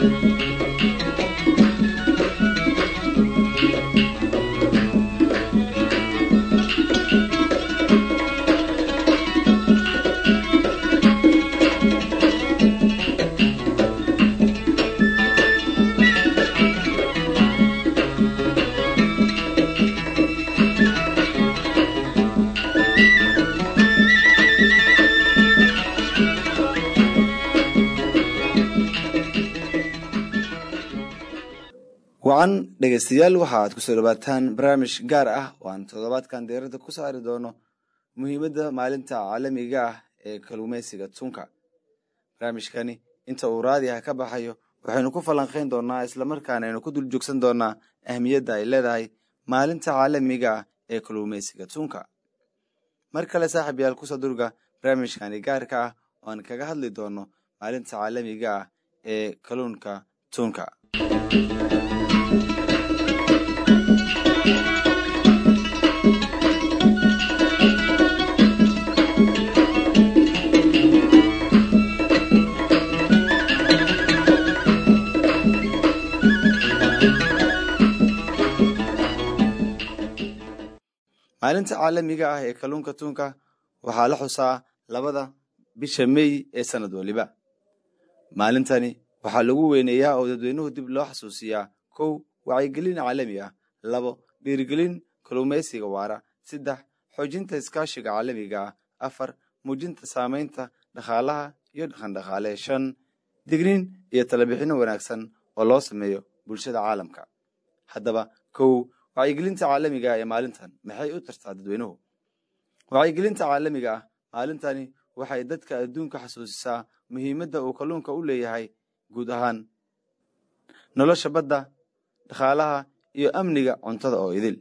wacan dhegaystayaal waxaaad kusoo dhawaataan barnaamij gaar ah oo aan toddobaadkan diiradda ku saari doono muhiimadda maalinta caalamiga ah ee kalluumeysiga tunka barnaamijkani inta uu raadiha ka baxayo waxaynu ku falanqayn doonaa islamarkaana aynu ku dul joogsan doonaa ahmiyadda ay leedahay maalinta caalamiga ah ee kalluumeysiga tunka mar kale saaxiib yaal kusoo durga barnaamijkani gaarka ah oo aan kaga hadli doono maalinta caalamiga ah ee kalluunka tunka maalinta caalamiga ah ee kalluunka tunka waxaa la xusaa labada bisha mey ee sanad waliba maalintani waxaa lagu weyneeyaa oo dadweynuhu dib loo xasuusiyaa kow wacyigelin caalami ah labo dhiirigelin kalluumaysiga waara saddex xoojinta iskaashiga caalamiga ah afar muujinta saamaynta dhaqaalaha iyo dhaqandhaqaale shan digniin iyo talabixinno wanaagsan oo loo sameeyo bulshada caalamka haddaba kow wacyigelinta caalamiga ah ee maalintan maxay u tartaa dadweynuhu wacyigelinta caalamiga ah maalintani waxay dadka adduunka xasuusisaa muhiimadda uu kalluunka u leeyahay guud ahaan nolosha badda dhaqaalaha iyo amniga cuntada oo idil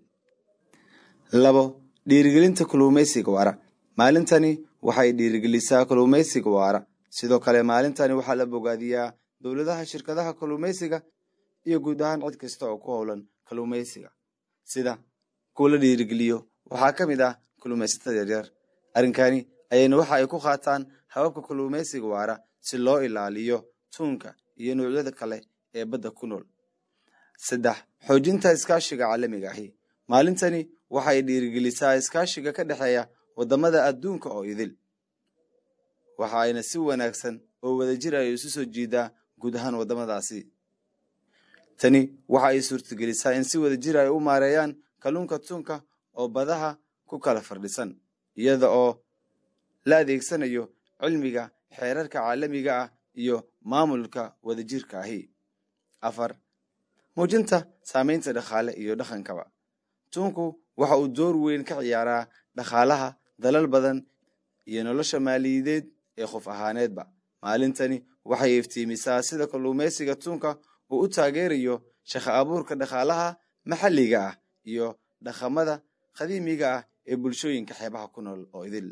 labo dhiirigelinta kalluumaysiga waara maalintani waxay dhiirigelisaa kalluumaysiga waara sidoo kale maalintani waxaa la bogaadiyaa dowladaha shirkadaha kalluumaysiga iyo guud ahaan cid kasta oo ku howlan kalluumaysiga sida kuwa la dhiirigeliyo waxaa ka mid ah kalluumaysatada yaryar arrinkani ayayna waxa ay ku qaataan hababka kalluumaysiga waara si loo ilaaliyo tuunka iyo noocyada kale ee badda ku nool saddex xoojinta iskaashiga caalamiga ahi maalintani waxay dhiirigelisaa iskaashiga ka dhexeeya waddamada adduunka oo idil waxa ayna si wanaagsan oo wadajir ay isu soo jiidaa guud ahaan waddamadaasi tani waxa ay suurtagelisaa in si wadajir ay u maareeyaan kalluunka tuunka oo badaha ku kala fardhisan iyada oo la adeegsanayo cilmiga xeerarka caalamiga ah iyo maamulka wadajirka ahi afar muujinta saamaynta dhaqaale iyo dhaqankaba tuunku waxa uu door weyn ka ciyaaraa dhaqaalaha dalal badan iyo nolosha maaliyadeed ee qof ahaaneedba maalintani waxay iftiimisaa sida kalluumaysiga tuunka uu u taageerayo shaqo abuurka dhaqaalaha maxalliga ah iyo dhaqamada qadiimiga ah ee bulshooyinka xeebaha ku nool oo idil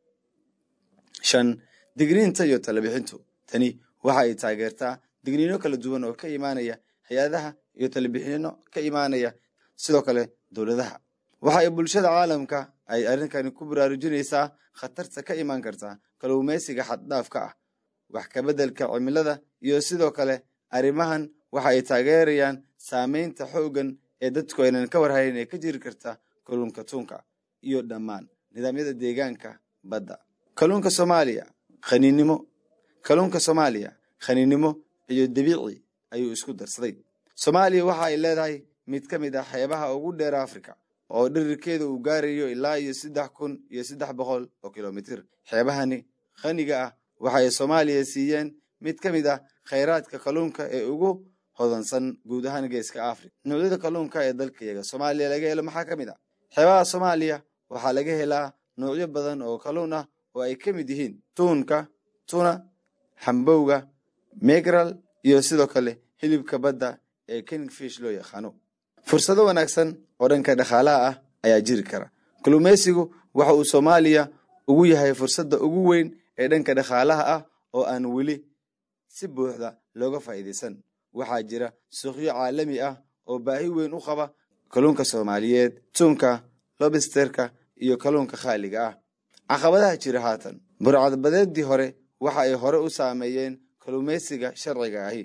shan digniinta iyo talabixintu tani waxa ay taageertaa digniino kala duwan oo ka imaanaya hay-adaha iyo talabixino ka imaanaya sidoo kale dowladaha waxa ay bulshada caalamka ay arrinkani ku baraarujinaysaa khatarta ka imaan karta kalluumaysiga xaddhaafka ah wax kabeddelka cimilada iyo sidoo kale arrimahan waxa ay taageerayaan saamaynta xooggan ee dadku aynan ka warhayn ee ka jiri karta kalluunka tuunka iyo dhammaan nidaamyada deegaanka badda kalluunka soomaaliya khaniinnimo kalluunka soomaaliya khaniinnimo iyo dabiici ayuu isku darsaday soomaaliya waxa ay leedahay mid ka mid ah xeebaha ugu dheer afrika oo dhirirkeeda uu gaarayo ilaa iyo saddex kun iyo saddex boqol oo kilomitir xeebahani khaniga ah waxay soomaaliya siiyeen mid ka mid ah khayraadka kalluunka ee ugu hodansan guud ahaan geeska afrika noocyada kalluunka ee dalkayaga soomaaliya laga helo maxaa ka mid ah xeebaha soomaaliya waxaa laga helaa noocyo badan oo kalluun ah oo ay ka mid yihiin tuunka tuna xambowga megral iyo sidoo kale hilibka badda ee kingfish loo yaqaano fursado wanaagsan oo dhanka dhaqaalaha ah ayaa jiri kara kalluumaysigu waxa uu soomaaliya ugu yahay fursadda ugu weyn ee dhanka dhaqaalaha ah oo aan weli si buuxda looga faa'iidaysan waxaa jira suuqyo caalami ah oo baahi weyn u qaba kalluunka soomaaliyeed tuunka lobisterka iyo kalluunka khaaliga ah caqabadaha jira haatan burcadbadeedii hore waxa ay hore u saameeyeen kalluumaysiga sharciga ahi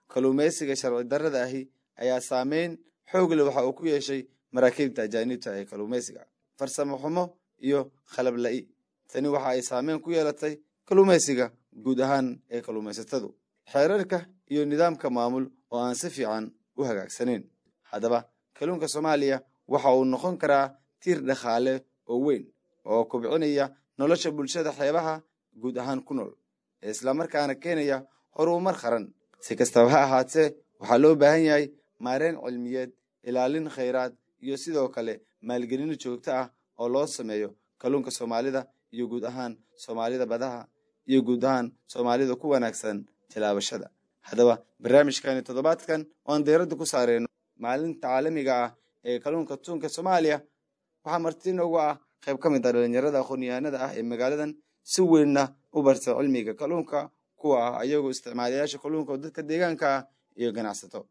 kalluumaysiga sharci darrada ahi ayaa saameyn xoog leh waxa uu ku yeeshay maraakiibta ajaanibta ee kalluumaysiga farsamo xumo iyo khalab la'i tani waxa ay saameyn ku yeelatay kalluumaysiga guud ahaan ee kalluumaysatadu xeerarka iyo nidaamka maamul oo aan si fiican u hagaagsaneyn haddaba kalluunka soomaaliya waxa uu noqon karaa tiir dhaqaale oo weyn oo kobcinaya nolosha bulshada xeebaha guud ahaan ku nool ee islamarkaana keenaya horumar qaran si kastaba ha ahaatee waxaa loo baahan yahay maareyn cilmiyeed ilaalin khayraad iyo sidoo kale maalgelin joogto ah oo loo sameeyo kalluunka soomaalida iyo guud ahaan soomaalida badaha iyo guud ahaan soomaalida ku wanaagsan tilaabashada haddaba barnaamijkani toddobaadkan oan diyradda ku saareyno maalinta caalamiga ah ee kalluunka tuunka soomaaliya waxaa marti noogu ah qayb ka mid ah dhalinyarada aqoon-yahanada ah ee magaaladan si weynna u barta cilmiga kalluunka kuwa ah ayagoo isticmaalayaasha kalluunka oo dadka deegaanka ah iyo ganacsato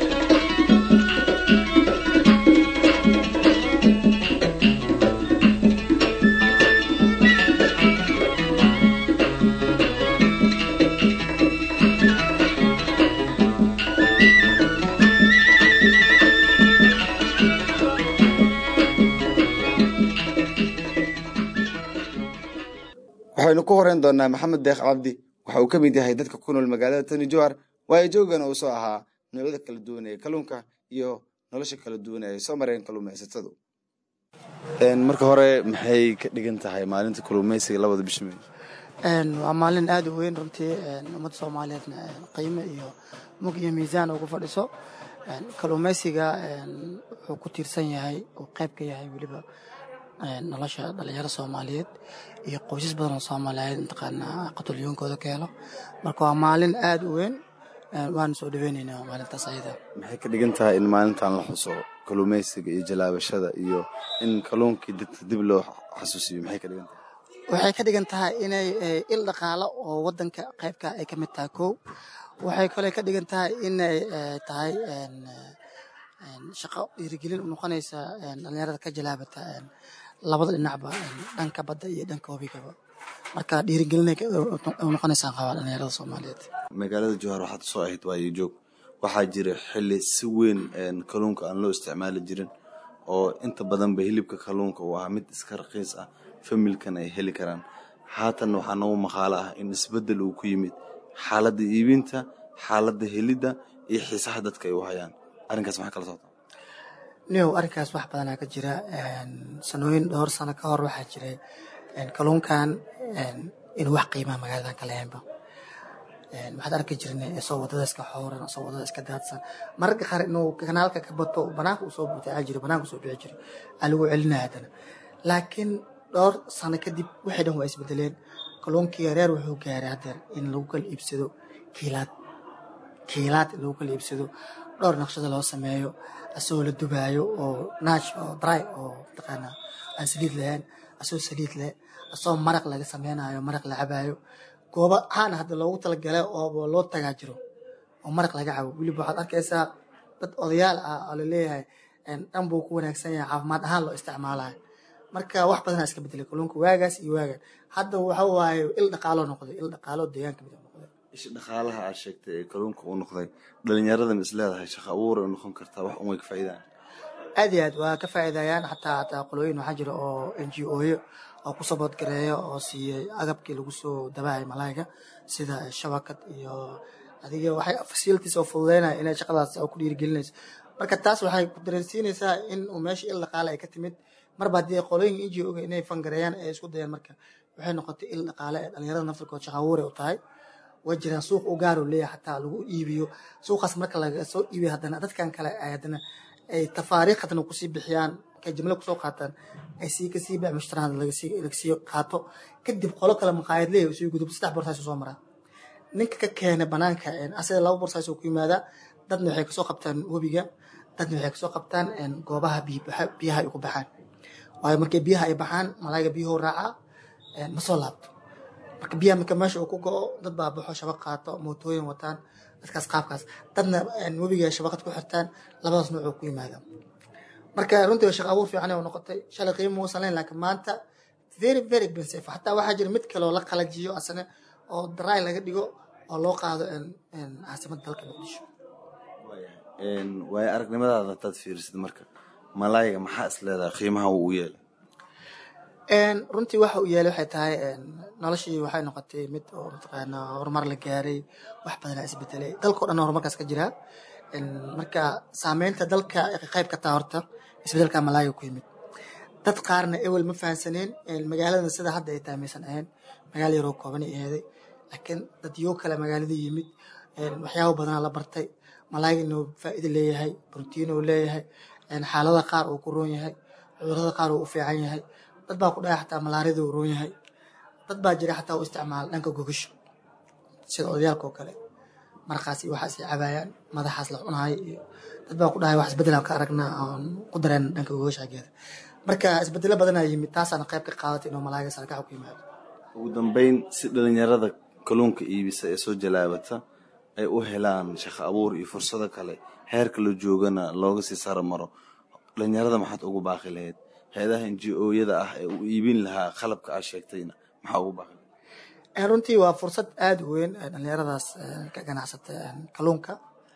waxaynu ku horeyn doonaa maxamed deekh cabdi waxa uu ka mid yahay dadka ku nool magaalada tani jowhar waayo joogana uu soo ahaa noocyada kala duwan ee kalluunka iyo nolosha kala duwan ee ay soo mareen kalluumaysatadu marka hore maxay ka dhigan tahay maalinta kalluumaysiga labada bisha may waa maalin aada u weyn runtii ummadda soomaaliyeedna qiime iyo mug iyo miisaan ugu fadhiso kalluumaysiga wuxuu ku tiirsan yahay uu qayb ka yahay weliba nolosha dhalinyaro soomaaliyeed iyo qoysas badan oo soomaaliyeed mataqaanaa qatulyoonkooda ka helo marka waa maalin aada u weyn waana soo dhaweyneynaa maalintaas ayada maxay ka dhigan tahay in maalintan la xuso kalluumaysiga iyo jalaabashada iyo in kalluunkii dadka dib loo xasuusiyo maxay ka dhigan tahay waxay ka dhigan tahay inay il dhaqaalo oo wadanka qaybka ay ka mid tahay kow waxay kale ka dhigan tahay inay tahay shaqo dhiirigelin u noqonaysa dhalinyarada ka jalaabata labada dhinacba dhanka badda iyo dhanka webigaba marka dhiirigelinay u noqonaysaa qabaa dhalinyarada soomaaliyeed magaalada jowhar waxaad soo ahayd waayo joog waxaa jira xili si weyn kalluunka aan loo isticmaali jirin oo inta badanba hilibka kalluunka uu ahaa mid iska raqiis ah familkan ay heli karaan haatan waxaa noogu maqaalo ah in isbedel uu ku yimid xaaladda iibinta xaaladda helidda iyo xiisaha dadka ay u hayaan arrinkaas maxaa kala socota niyow arrinkaas wax badanaa ka jira sanooyin dhowr sano ka hor waxaa jiray kalluunkan inuu wax qiimaha magaaladan ka lehenba waxaad arki jirnay isoo wadada iska xooran isoo wadada iska daadsan mararka qaar inuu kanaalka ka bato banaanka usoo butaaca jiro banaanka usoo bixi jiro aa lagu celinaya haddana laakiin dhowr sano kadib waxay dhan waa isbedeleen kalluunkii reer wuxuu gaaray haddeer in lagu kala iibsado kiilaad kiilaad in lagu kala iibsado dhowr naqshada loo sameeyo asagoo la dubaayo oo naash oo dry oo mataqaanaa aan saliid lahayn asagoo saliid leh asagoo maraq laga sameynayo maraq la cabaayo goobo caana hadda loogu talagalay oo loo tagaa jiro oo maraq laga cabo weliba waxaad arkaysaa dad odayaal ah oo laleeyahay dhan buu ku wanaagsan yahay caafimaad ahaan loo isticmaalayo marka wax badanaa iska bedelay kalluunka waagaas iyo waagan hadda waxa waaye il dhaqaalo noqday il dhaqaalo deegaanka mid noqday isha dhaqaalaha aad sheegtay ee kalluunka uu noqday dhalinyaradan is leedahay shaqo abuur ay noqon kartaa wax unway ka faa'iidaan aad iyo aad waa ka faa'iidayaan xataa hataa qolooyin waxaa jira oo n g oyo oo ku saboodgareeya oo siiyey agabkii lagu soo dabahay malaayga sida shabakad iyo adiga waxay facilities oo fududeynaya inay shaqadaas ku dhiirigelinayso marka taas waxay ku dareensiinaysaa in uu meesha il dhaqaale ay ka timid marba haddii qolooyinka n g oga inay fangareeyaan ay isku dayaan marka waxay noqotay il dhaqaale ee dhalinyarada naftirkood shaqa abuuray u tahay way jiraan suuq u gaar u leeyahay xataa lagu iibiyo suuqaas marka laga soo iibiyo haddana dadkan kale ay haddana ay tafaariikh haddana kusii bixiyaan markay jimlo kusoo qaataan ay sii kasii bec mushtaraan lagasii lagasii qaato kadib qolo kale maqaayad leeyahay usii gudub saddex borsaas soo maraa ninka ka keena banaanka asaga laba borsaas ku yimaadaa dadna waxay kasoo qabtaan webiga dadna waxay kasoo qabtaan goobaha biyaha ay ku baxaan waayo markay biyaha ay baxaan malaayga biyuhu raacaa ma soo laabto marka biyaha marka meesha uu ku go-o dad baa baxo shabaq qaato mootooyin wataan dadkaas qaabkaas dadna webiga shabaqad ku xirtaan labadaas nooc oo ku yimaada marka runtii waa shaqa abuur fiican oo noqotay shalay qiimo muusan lahayn laakiin maanta very very expensive xataa waxaa jira mid kale oo la qalajiyo asana oo dry laga dhigo oo loo qaado caasimadda dalka muqdisho waayo aragnimadaada hadaad fiirisid marka malaayga maxaa is leedahay qiimaha uu u yeelay runtii waxa uu yeelay waxay tahay noloshii waxay noqotay mid oo mataqaana horumar la gaaray wax badanaa isbedelay dalkao dhan horumarkaas ka jiraa marka saameynta dalka qayb ka taa horta isbedelka malaayga ku yimid dad qaarna ewel ma fahansaneen magaalada sida hadda ay tahay maysan ahayn magaala yaroo kooban ay aheeday laakiin dad yoo kale magaalada yimid waxyaabo badanaa la bartay malaayga inuu faa'iido leeyahay brotiin uu leeyahay xaalada qaar uu ku roon yahay cudurada qaar uu u fiican yahay dad baa ku dhahay xataa malaarida uu roon yahay dad baa jira xataa u isticmaala dhanka gogasho sida odayaalka oo kale markaas iyo waxaas ay cabaayaan madaxaas la cunahay iyo dad baa ku dhahay wax isbedelaan ka aragnaa oon ku dareen dhanka gogasho xaggeeda marka isbedelo badanaa yimid taasaana qayb ka qaadatay inuu malaayga sarkaxa ku yimaado ugu dambeyn si dhalinyarada kalluunka iibisa ee soo jalaabata ay u helaan shaqo abuur iyo fursado kale heerka la joogana looga sii saro maro dhalinyarada maxaad ugu baaqi lahayd hay-adaha n g o-yada ah ee u iibin lahaa qalabka aad sheegtayna maxaa ugu baaqi lahayd runtii waa fursad aada u weyn dhalinyaradaas ka ganacsata kalluunka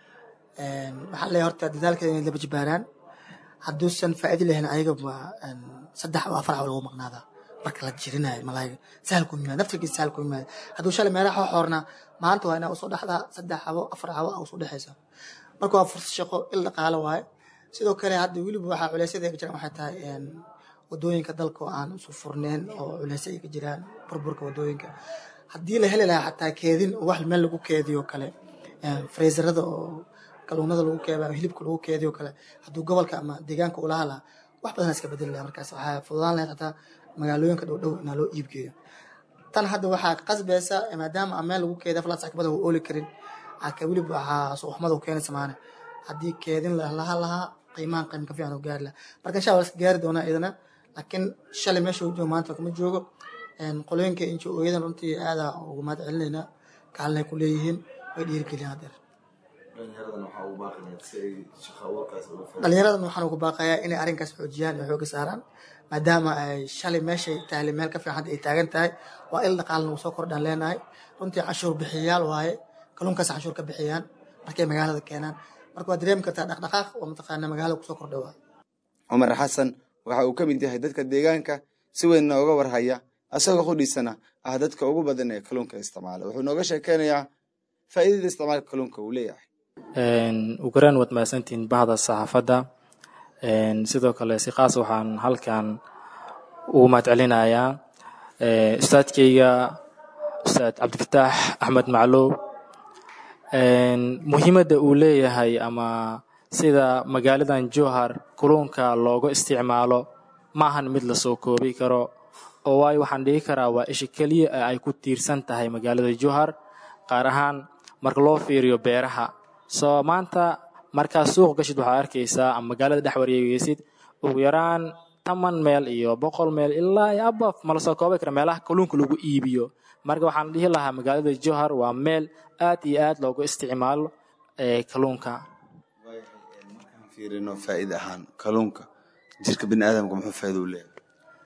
waxaa leeyahay horta dadaalkeeda inay laba jibaaraan hadduusan faa'iido lahayn ayaga waa saddex oo afar caw lagu maqnaadaa marka la jirinayo malaayga sahal ku yimaada naftirkiisa sahal ku yimaada hadduu shalay meelaha xoornaa maanta waa inaa usoo dhexdaa saddex cabo afar cabo a usoo dhexaysa marka waa fursad shaqo il dhaqaalo waaye sidoo kale hadda weliba waxaa culeysyada ka jiraan waxay tahay wadooyinka dalka oo aan isu furneyn oo culeysya ay ka jiraan burburka wadooyinka haddii la heli lahaa xataa keedin wax meel lagu keediyo kale freezerada oo kaluunada lagu keeda hilibka lagu keediyo kale hadduu gobolka ama deegaanka ula hadlaa wax badan iska bedeli lahaa markaas waxaa fududaan lahayd xataa magaalooyinka dhow dhow inaa loo iibgeeyo tan hadda waxaa qasbaysa maadaama aan meel lagu keeda falaas akbada uu ooli karin aka weliba waxaa suuxmada u keenaysa maane haddii keedin laha lahaa qiimahan qiim ka fiican u gaari lahaa marka insha allah iska gaari doonaa iyadana laakiin shalay meesha uu joogo maanta kuma joogo qolooyinka injo ooyadan runtii aada ugu mahad celinaynaa kaalin ay ku leeyihiin way dhiirigeliyaan hadeer dhalinyaradan waxaan ugu baaqayaa inay arrinkaas xoojiyaan iyo xooga saaraan maadaama ay shalay meeshay tahay meel ka fiican hadda ay taagan tahay waa il dhaqaalna uu soo kordhaan leenahay runtii canshuur bixiyayaal waaye kalluunkaas canshuur ka bixiyaan markay magaalada keenaan marka waa dareemi kartaa dhaqdhaqaaq oo mataqaana magaalada kusoo kordha waa cumar xasan waxa uu ka mid yahay dadka deegaanka si weyn nooga warhaya asagoo qudhiisana ah dadka ugu badan ee kalluunka isticmaala wuxuu nooga sheekeynayaa faa'iidada isticmaalka kalluunka uu leeyahay ugaraan waad mahadsantihiin bahda saxaafadda sidoo kale si khaas waxaan halkan ugu mahad celinayaa ustaadkeyga ustaad cabdifataax axmed maclow muhiimadda uu leeyahay ama sida magaaladan johar kulunka looga isticmaalo maahan mid lasoo koobi karo oo waayo waxaan dhihi karaa waa isha keliya ee ay ku tiirsan tahay magaalada johar qaar ahaan marka loo fiiriyo beeraha soo maanta markaad suuq gashid waxaad arkaysaa ama magaalada dhex wareegeysid ugu yaraan toban meel iyo boqol meel ilaa iyo abaf ma lasoo koobi kara meelaha kalluunka lagu iibiyo marka waxaan dhihi lahaa magaalada johar waa meel aad iyo aad loogu isticmaalo kalluunka markaan fiirino faa'iida ahaan kalluunka jirka bini aadamka muxuu faa'iida u leeyahay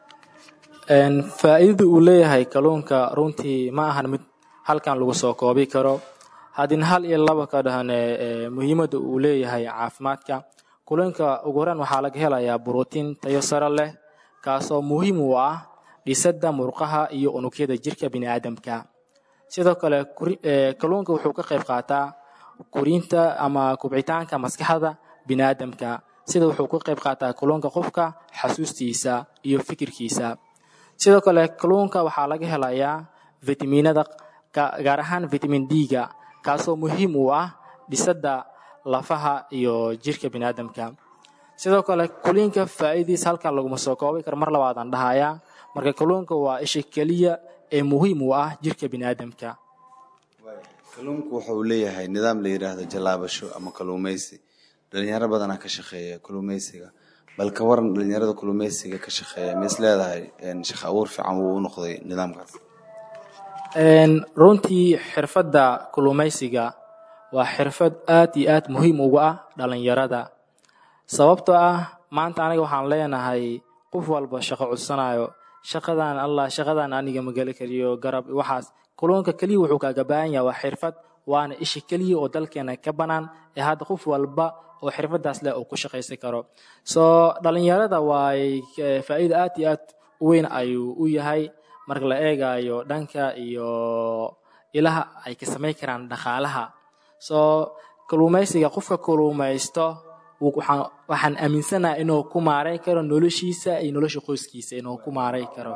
faa'iidada uu leeyahay kalluunka runtii ma ahan mid halkan lagu soo koobi karo haddin hal iyo laba ka dhahane muhiimadda uu leeyahay caafimaadka kulunka ugu horaan waxaa laga helayaa brotiin tayo sare leh kaasoo muhiim u ah dhisadda murqaha iyo unugyada jirka biniaadamka sidoo kale kalluunka wuxuu ka qayb qaataa kurinta ama kubcitaanka maskaxda biniaadamka sida wuxuu ka qayb qaataa kalluunka qofka xasuustiisa iyo fikirkiisa sidoo kale kalluunka waxaa laga helayaa fitaminada gaar ahaan vitamin d-ga kaasoo muhiim u ah dhisadda lafaha iyo jirka biniaadamka sidoo kale kuliinka faa'iidiis halkan laguma soo koobi karo mar labaadaan dhahayaa marka kalluunka waa isha keliya ee muhiim u ah jirka biniaadamka kalluunku wuxuu leeyahay nidaam la yidhaahdo jallaabasho ama kalluumaysi dhalinyaro badanaa ka shaqeeya kalluumaysiga bal ka waran dhalinyarada kalluumaysiga ka shaqeeya ma is leedahay shaqo abuur fiican wuu u noqday nidaamkaas runtii xirfadda kalluumaysiga waa xirfad aad iyo aad muhiim uga ah dhalinyarada sababtoo ah maanta aniga waxaan leenahay qof walba shaqo cudsanayo shaqadan allah shaqadan aniga mageli kariyo garab waxaas kalluunka keliya wuxuu kaaga baahan yahay waa xirfad waana isha keliya oo dalkeena ka banaan ee hadda qof walba oo xirfadaas leh uu ku shaqaysan karo soo dhalinyarada waay faa'iida aad iyo aad u weyn ayuu u yahay marka la eegayo dhanka iyo ilaha ay ka samayn karaan dhaqaalaha soo kalluumaysiga qofka kalluumaysto waxaan aaminsanaha inuu ku maaray karo noloshiisa iyo nolosha qoyskiisa inuu ku maaray karo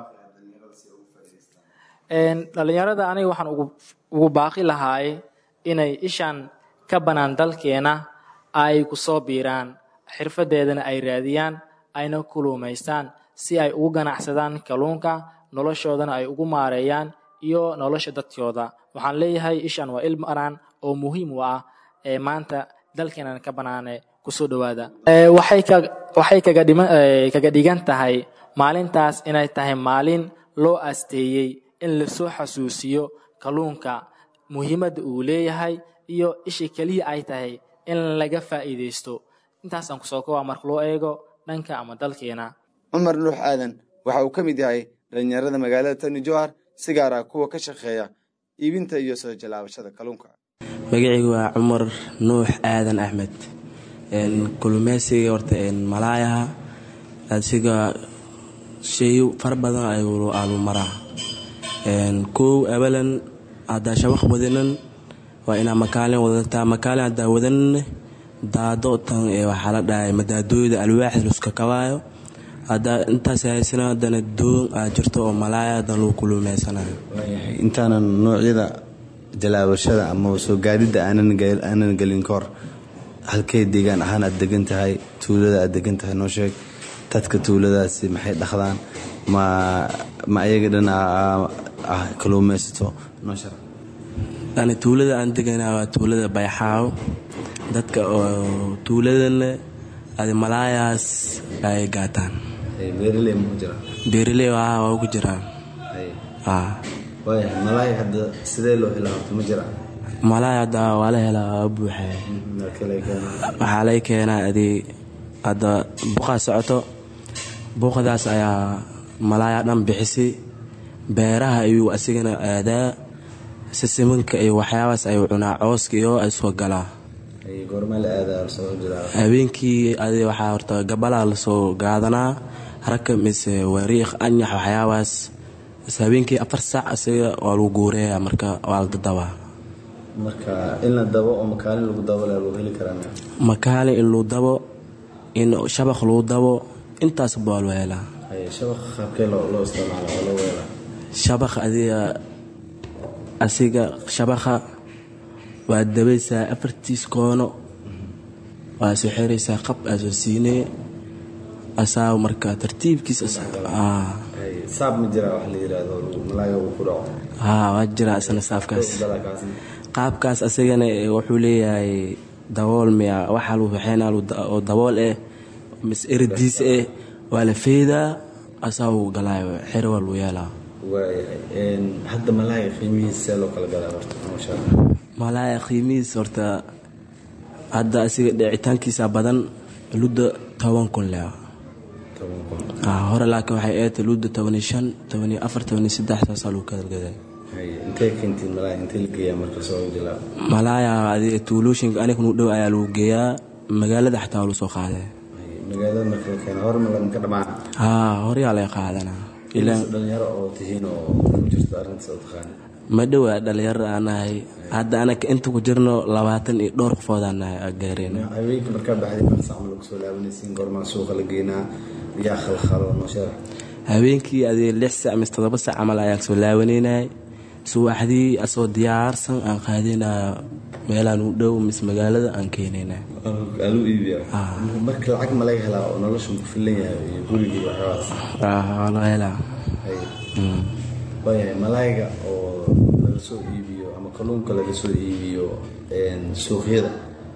dhalinyarada aniga waxaan ugu baaqi lahaay inay ishan ka banaan dalkeena ay kusoo biiraan xirfadeedana ay raadiyaan ayna kuluumaystaan si ay ugu ganacsadaan kalluunka noloshoodana ay ugu maareeyaan iyo nolosha dadkooda waxaan leeyahay ishan waa il banaan oo muhiim u ah ee maanta dalkeenan ka banaane kusoo dhawaada waxay kaga dhigan tahay maalintaas inay tahay maalin loo asteeyey in lasoo xasuusiyo kalluunka muhiimadda uu leeyahay iyo isha keliya ay tahay in laga faa'iidaysto intaasaan kusoo kowaa marka loo eego dhanka ama dalkeena cumar nuux aadan waxa uu ka mid yahay dhalinyarada magaalada tani jowhar si gaar ah kuwa ka shaqeeya iibinta iyo soo jalaabashada kalluunka magacaygu waa cumar nuux aadan axmed kulumeysiga horta malaayaha asiga shay fara badan ayuu maraa kow abalan haddaa shabaq wadanan waa inaa makaalin wadataa makaalin haddaa wadanan daado tan waxaa la dhahay madaadooyda alwaaxda luska kabaayo haddaa intaas haysana haddana doon aad jirto oo malaaya hadan lagu kuluumeysanayo intaanan noocyada jalaabashada ama soo gaadidda aanan gelin kahor halkay deegaan ahaan aad degan tahay tuulada aad degan tahay noo sheeg dadka tuuladaasi maxay dhaqdaan ma ma ayaga dhan ah kaluumaysato noo sheeg ani tuulada aan deganaa waa tuulada bayxaaw dadka oo tuuladana adi malaayaas ay gaataan beeraley ma ku jira beeraley waa ku jiraan waaya malaay hadda sidee loo helaa horta ma jira malaay hadda waa la helaa waa buuxa waxaa lay keenaa adi hadda buqaa socoto buuqdaas ayaa malaaya dhan bixisi beeraha ayuu asigana aadaa sisimanka iyo waxyaabaas ayuu cunaa cooska iyo ay soo galaa habeenkii adi waxaa horta gabalaa lasoo gaadanaa raka mise wariiq anyax waxyaabaas habeenkii afar saac asiga waa lagu guureeya marka waa la dadabaa marka in la dabo oo makaalin lagu dabo lagu heli karaa makaalin in lagu dabo in shabaq lagu dabo intaas baa loo helaa shabaq qaabkee loo isticmaala oo loo weelaa shabaq adiga asiga shabaqa waa dabaysaa afartiis koono waa soo xiraysaa qab aa soo siinee asaa marka tartiibkiis saab ma jira wax la yiraahdo malaaga uu ku dhaco haa waa jira isna saafkaas qaabkaas asagana wuxuu leeyahay dabool miya waxa lagu waxeynaa oo dabool eh mis eradiis eh waa la feedaa asaa uu galaayo xero waa lagu yeelaa waayahay hadda malaaya qiimihiisa see loo kala gadaa horta noloshaa malaaya qiimihiis horta hadda asiga dhicitaankiisa badan ludda toban kun leh hore laakiin waxay eeta ludda tobaniyo shan tobaniyo afar tobaniyo saddex saasaa lagu kadalgaday intee keentiin malaaya intee la geeyaa marka soo jilaa malaaya adiga tuulooyinka aniga nu dhow ayaa lagu geeyaa magaalada xataa waa lagu soo qaaday magaalada marka la keena hore ma lama dhamaan haa horeyaa laga qaadanaa dhalinyaro oo tihiin oo ku jirto arrintaas oo taqaana ma dhowaa dhalinyaro aan nahay hadda anaka inta ku jirno labaatan iyo dhowr qofoodaan nahay gaareen haweenka markaa baxday marsac ma lagu soo laabanaysiin goormaa suuqa la geynaa yaa khalkhalo noo sheega habeenkii adii lix sac mise todoba sac camal ayaan soo laabanaynay subaxdii asoo diyaarsan aan qaadinaa meelaan u dhow mise magaalada aan keenayna alu iibiya marka lacag ma laga helaa oo nolosha ku filan yahay iyo gurigii waxyabaas waa laga helaa waayahay malaayga oo laga soo iibiyo ama kalluunka laga soo iibiyo suuqyada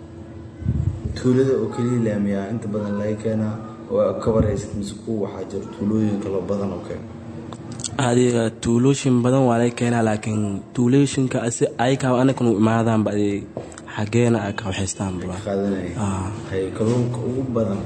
tuulada oo keliya laamiyaa inta badan laga keenaa oo ka waraysid mise kuwa waxaa jira tuulooyin kaloo badan oo keena adiga tuulooyin badan waa laga keenaa laakiin tuulooyinka aykaa anakanu imaadaanba adi xageena ay ka waxaystaan qaadanaya kalluunka ugu badan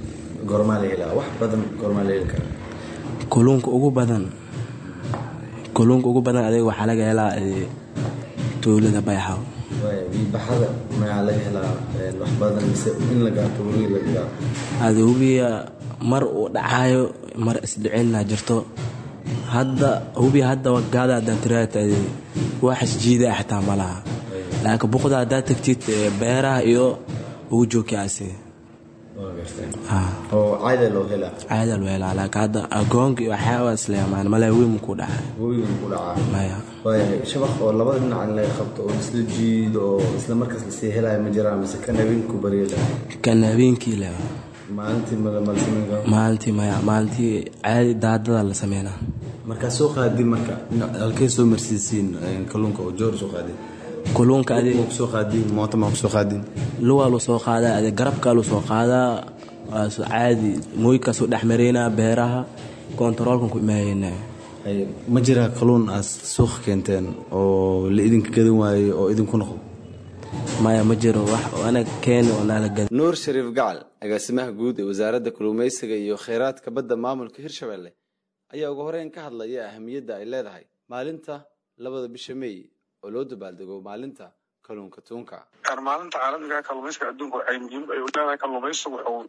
goormaa la helaa wax badan goormaa la heli karaa kalluunka ugu badan kalluunka ugu badan adiga waxaa laga helaa ee, tuulada bayaxaw biibaxada maxaa laga helaa wax badan mise in la gaato weli la gaa ada hubiya mar uu dhacaayo mar isdhicinna jirto hadda hubiya hadda gaada haddaa tiraata wax isjiida xitaa ma laha laakiin buqda haddaa tagtid ee, beeraha iyo ugu joogkaasi waa gartay oo caada loo helaa caada loo helaa laakiin hadda agoonka iyo waxyaabaa isleemaan male wiim ku dhacay webigan ku dhacaa maya waayahay shabaq oo labada dhinac in laga qabto oo isla jiido oo isla markaas lasii helaayo ma jiraan mise kan habeenku baryada kan habeenkii le maalintii malamalsiminka maalintii maya maalintii caadi daadada la sameynaa markaa soo qaadin marka halkee soo marsiisiin kalluunka oo joor soo qaadin kalluunka adi ma kusoo qaadin moota ma kusoo qaadin luwaa lu soo qaadaa adi garabkaa lu soo qaadaa waa soo caadi mooykaasuu dhex maraynaa beeraha kontaroolkan ku imaayeyna Ay, ma jiraa kalluun aad suuqa keenteen oo la idinka gadan waayo oo idinku noqdo maya ma jiro wax oo anaga keeni oo naala gada nuur shariif gacal agaasimaha guud ee wasaaradda kalluumaysiga iyo kheyraadka badda maamulka hirshabelle ayaa ugu horeyn ka hadlaya ahamiyadda ay leedahay maalinta labada bisha meey oo loo dabaaldego maalinta kalluunka tuunka Een, maalinta caalamiga ah kalluumaysiga adduunka waxay muhiim ay u leedahay kalluumaysigu wuxuu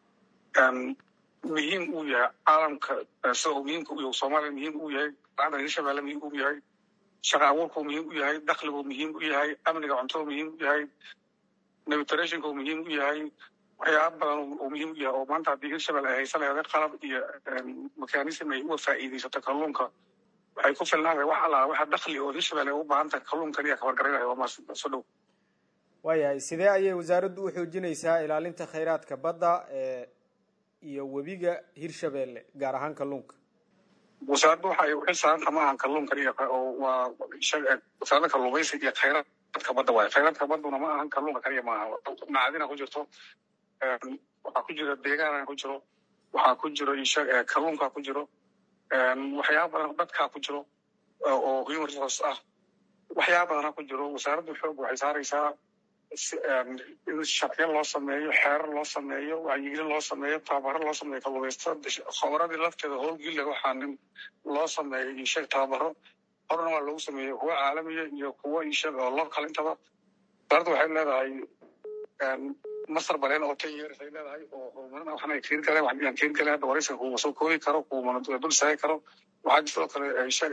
een, muhiim u yahay caalamka eh, sida uu muhiimka u yahay soomaaliya muhiim u yahay laanta hirshabelle muhiim u yahay shaqa abuurku muhiim u yahay dakhligu muhiim u yahay amniga cuntada muhiim u yahay navitationka muhiim u yahay waxyaaba badan uu- uu muhiim u yahay oo maanta haddii hirshabelle ay haysan lahayd qalab iyo een, mechanism ay uga faa'iidaysato kalluunka waxay ku filnaanay wax allaa waxa dakhli oo hirshabelle ay u baahan tahay kalluunka kaliya kabargaraynaya waa maas soo dhow waayahay sidee ayay wasaaraddu u xoojinaysaa ilaalinta khayraadka badda ee iyo webiga hirshabeelle gaar ahaan kalluunka wasaaraddu waxa ay u xil saaranta ma ahan kalluun kaliya oo waa shaga- wasaaradda kalluumaysiga iyo khayraadka badda waaye khayraadka badduna ma ahan kalluunka kaliya ma aha macadina ku jirto een, waxaa ku jira deegaana ku jiro waxaa ku jiro isha- ee, kalluunka ku jiro een, waxyaaba badan dadkaa ku jiro oo oo human resource ah waxyaaba badana ku jiro wasaaraddu xoog waxay saaraysaa si- een, in sharciyo loo sameeyo xeerar loo sameeyo wacyigelin loo sameeyo tababaro loo sameeyo kalluumaysatada khabaradii lafteeda howlgilla waxaa nin loo sameeyo ishag tababaro horena waa loogu sameeyey kuwa caalamiya iyo kuwa ishag oo local intaba wasaaraddu waxay leedahay een, masar baleen oo ten years ay leedahay oo horumarin ah waxna ay keeni kareen wax aan keeni karin hadda waraysiga kuuma soo koobi karo kuumana dul istaagi karo waxaa sidoo kale ishag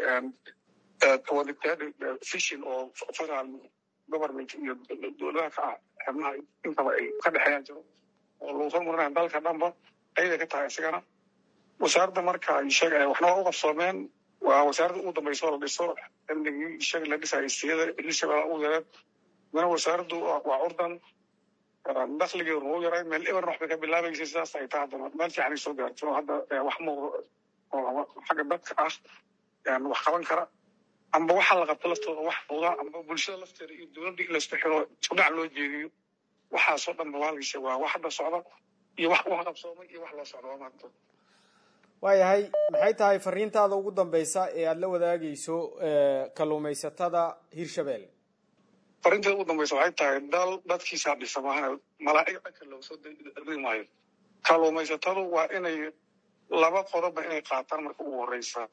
fishin oo federal government iyo dowladaha ka ah xubnaha intaba ay ka dhexeeyaan jiro oo lagu horumarinaya dalka dhanba ayada ka tahay isigana wasaaradda marka ishag waxna waa u qabsoomeen waa wasaaradda ugu dambaysa oo la dhiso xilligii ishag la dhisayay siyada hirshabelle ugu yareed mana wasaaraddu waa waa curdan dakhligeedu wuu yaray meel eber wax bay ka bilaabaysay sidaas ay tahay haddana meel fiican ay soo gaarto oo hadda eh, wax muuqdo oo ama xagga dadka ah een, wax qaban kara amba waxa la qabto laftooda wax muuqda amba bulshada lafteeda iyo dowladda in laisku xiro isku dhinac loo jeediyo waxaasoo dhan bawaalgiisa waa wax hadda socda iyo wax wax qabsoomay iyo wax loo socda waa maanta waayahay maxay tahay fariintaada ugu dambeysa ee aada la wadaagayso ee, kalluumaysatada hirshabeelle farinteeda ugu dambaysa waxay tahay dal dadkiisaa dhisa maahana malaa'ig dhanka looga soo diri maayo kalluumaysatadu waa inay laba qodoba inay qaataan marka ugu horeysa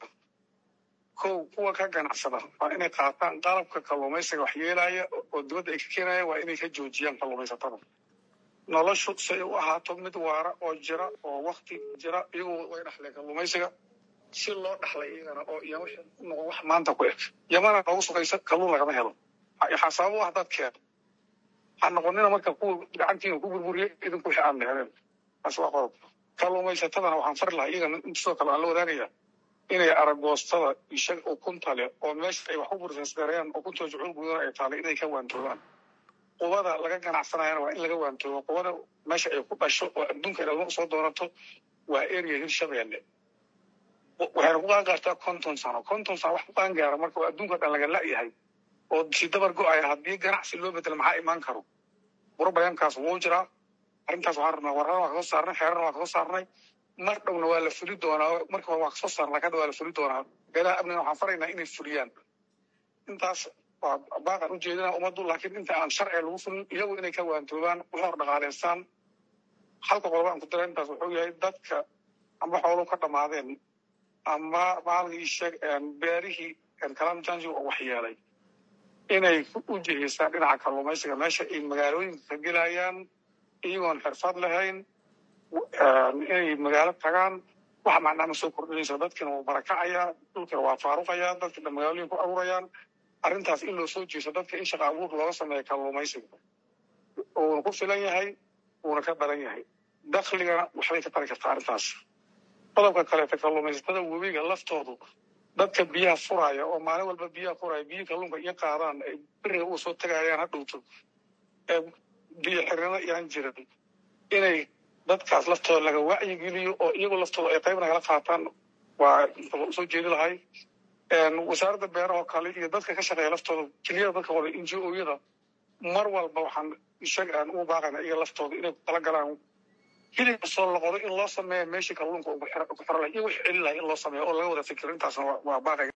kow kuwa ka ganacsada waa inay qaataan qalabka kalluumaysiga wax yeelaya oo dibadda ay ka keenaya waa inay ka joojiyaan kalluumaysatada noloshu si ay u ahaato mid waara oo jira oo wakti jira iyagu way dhaxleen kalluumaysiga si loo dhaxlay iyagana oo iyama noqon wax maanta ku eg yamana noogu sugaysa kalluun lagama helo waxaa sabab u ah dadkeeda ha noqonina marka kuwa gacantiina ku burburiyay idinku wixii aan leheleen taas waa qodob kalluumaysatadana waxaan fari lahaa iyagana sidoo kale aan la wadaagaya inay aragoostada ishag ukunta leh oo meesha ay wax ku bursansgareeyaan ukuntooda jucuul gudana ay taalay inay ka waantoobaan qubada laga ganacsanayana waa in laga waantoobo qubada meesha ay ku dhasho oo adduunka dhalmo usoo doonato waa area hirshabeelle waxayna ku qaangaartaa konton sano konton sano wax ku qaangaara marka adduunka dhan laga la'yahay oo si dabar go-aya haddii ganacsi loo bedelo maxaa imaan karo burbayankaas wuu jiraa arrintaas waxaan rabnaa warrana waa kasoo saarnay xeerana waa kasoo saarnay mar dhowna waa la fuli doonaa marka hore waa kasoo saarnay hadda waa la fuli doonaa beelaha amnina waxaan faraynaa inay fuliyaan intaas waa baaqan ujeedinaa ummaddu laakiin inta aan sharciga lagu fulin iyagu inay ka waantoobaan u hor dhaqaaleystaan halka qoloba aan ku dara intaas wuxuu yahay dadka amba xooluhu ka dhammaadeen ama maalgii sheeg beerihii clam jangi oo waxyeelay inay u jihaystaan dhinaca kalluumaysiga meesha ay magaalooyinka ka gelayaan iyagoon xirfad lahayn inay magaalo tagaan wax macnaa ma soo kordhinaysa dadkina wuu barakacayaa dhulkina waa faaruqayaa dadkina magaalooyin ku abuurayaan arrintaas in loo soo jeeso dadka in shaqa abuur looga sameeyo kalluumaysiga uuna ku filan yahay uuna ka badan yahay dakligana waxbay ka tari kartaa arrintaas qodobka kaleeta kalluumaysatada webiga laftoodu dadka biyaha furaya oo maalin walba biyaha furaya biyo kalluunka iyo qaadaan ay beriga uga soo tagayaan hadhowto ee biyo xirnimo yaan jirin inay dadkaas laftooda laga wacyigeliyo oo iyagu laftooda ay qayb nagala qaataan waa soo jeedi lahay wasaaradda beeraha oo kale iyo dadka ka shaqeeya laftooda keliyada dadka wada n g o-yada mar walba waxaan isaga aan ugu baaqayna iyaga laftooda inay ku tala galaan hilibka soo loqodo in loo sameeyo meeshii kalluunka ugu xiro lahay iyo wixii celi lahay in loo sameeyo oo laga wada fikiro intaasna waa baaqaya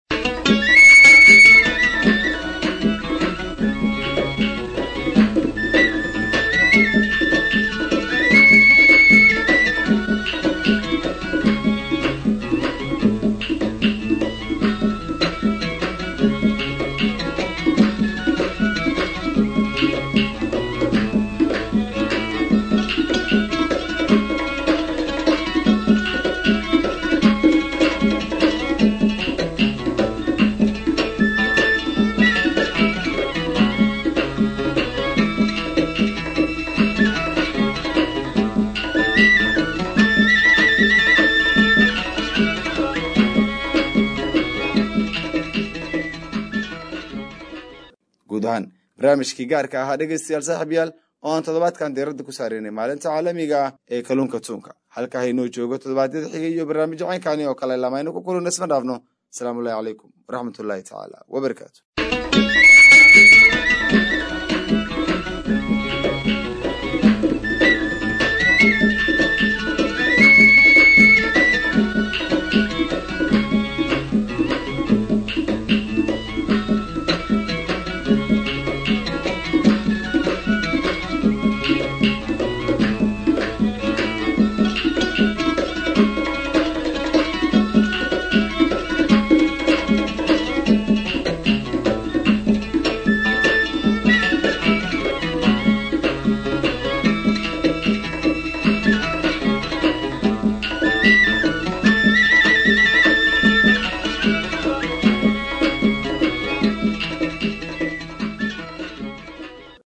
guud ahaan barnaamijkii gaarka ahaa dhegeystayaal saaxiib yaal oo aan toddobaadkan diiradda ku saareynay maalinta caalamiga ah ee kalluunka tuunka halka haynoo joogo toddobaadyada xigay iyo barnaamijyo caynkani oo kale lamaynu ku kulana isma dhaafno asalaamu ullahi calaykum waraxmatullaahi tacaala wabarakaatu